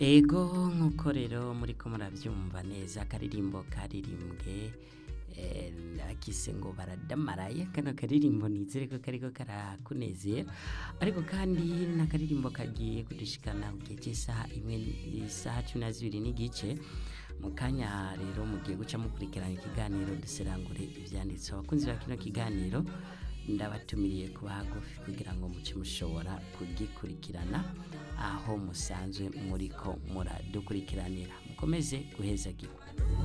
ego nk'uko rero muriko muravyumva neza akaririmbo karirimbwe eh, nakise ngo baradamaraye kano karirimbo nizere ko kariko karakunezera ariko kandi n'akaririmbo kagiye kudushikana mu gihe cy'isaha imwe isaha cumi na zibiri n'igice mu kanya rero mugiye guca mukurikirana ikiganiro duserangure ivyanditse abakunzi ba kino kiganiro ndabatumiriye kuba hagufi kugira ngo muce mushobora kugikurikirana aho musanzwe muriko muradukurikiranira mukomeze guhezagirwa